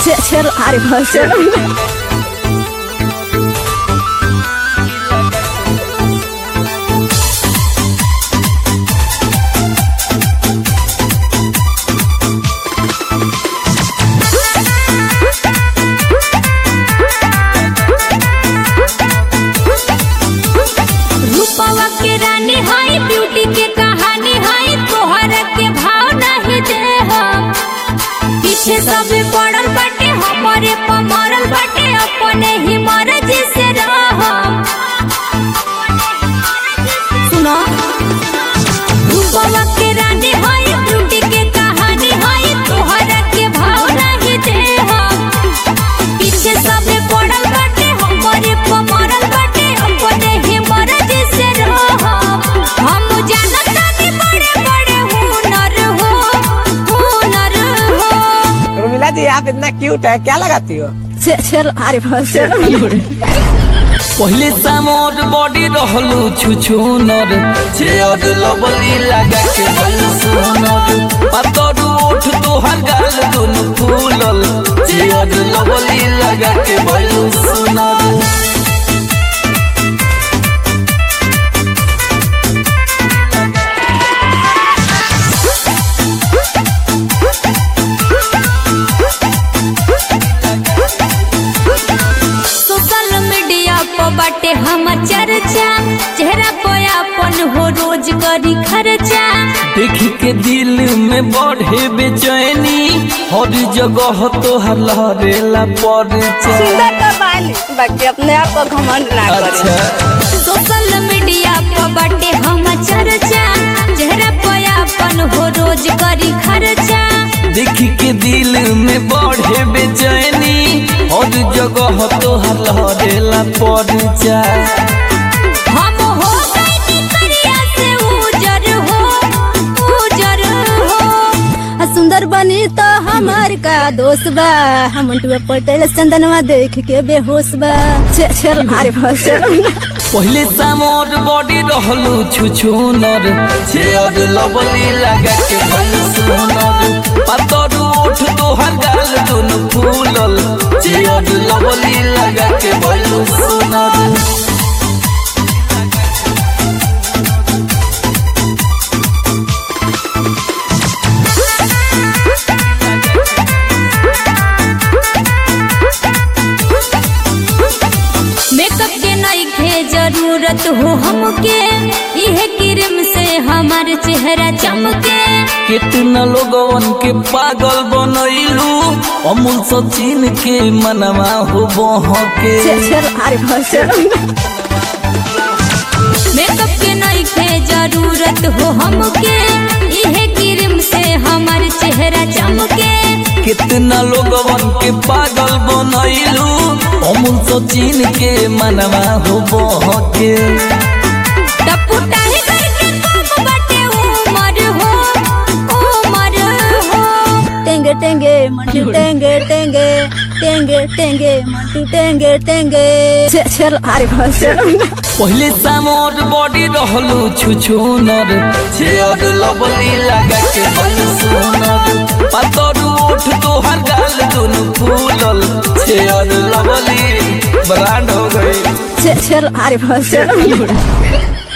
चलो अरे बस चलो रूपवा के रानी हाई ब्यूटी के कहानी हाई तोहर के भाव नहीं दे हम पीछे सब पड़ल बाटे हमारे पमरल बाटे अपने ही मर्जी से रहम सुनो रूपवा के रानी हाई ब्यूटी के कहानी हाई तोहर के भाव नहीं दे हम पीछे सब पड़ल बाटे हमारे पमरल बाटे अपने ही मर्जी से रहम हम जानत नहीं बड़े बड़े हुनर हो हुनर हो उर्मिला जी आप इतना क्यूट है क्या लगाती हो चलो अरे बस चलो पहले सामोर बॉडी रहलू छुछुनर चेयर लबली लगा के बल सुनर पातर ओठ तोहर गाल दुनु फूलल चेयर लबली लगा के बल सुनर सोशल मीडिया पर बाटे हम चर्चा चेहरा पे अपन हो रोज करी खर्चा देख के दिल में बढ़े बेचैनी हर जगह तोहर लहरेला परिचय सुंदर तो बानी बाकी अपने आप को घमंड ना करे अच्छा सोशल मीडिया पर बाटे हम चर्चा चेहरा पे अपन हो रोज करी खर्चा देख के दिल में बढ़े बेचैनी हर जगह तोहर लहरेला परिचय हम हो गए करिया से उजर हो उजर हो आ सुंदर बनी तो हमार का दोस्त बा हम पटेल चंदनवा देख के बेहोश बा चलो अरे बस चलो पहले सामोर बॉडी रहलू छुछुनर चेयर लबली लगा के बल सुनर पातर ओठ तोहर गाल दुनु फूलल चेयर लबली लगा के बल सुनर मेकअप के नहीं खे जरूरत हो हमके यह क्रीम से हमार चेहरा चमके कितना लोगवन के पागल बनैलू अमूल सचिन के मनवा हो बहके चलो अरे बस चलो मेकअप के नहीं खे जरूरत हो हमके यह क्रीम से हमार चेहरा चमके कितना लोगवन के पागल बनैलू अमूल सचिन के मनवा हो बहके टपुटा ही करके कम बाटे उमर हो उमर हो टेंगे टेंगे मंटू टेंगे टेंगे टेंगे टेंगे मंटू टेंगे टेंगे चलो अरे बस चलो पहले सामोर बॉडी रहलू छुछुनर चेयर लबली लगा के बल सुनर पातर ओठ तोहर गाल दुनु फूलल चेयर लबली ब्रांड हो गई चलो अरे बस चलो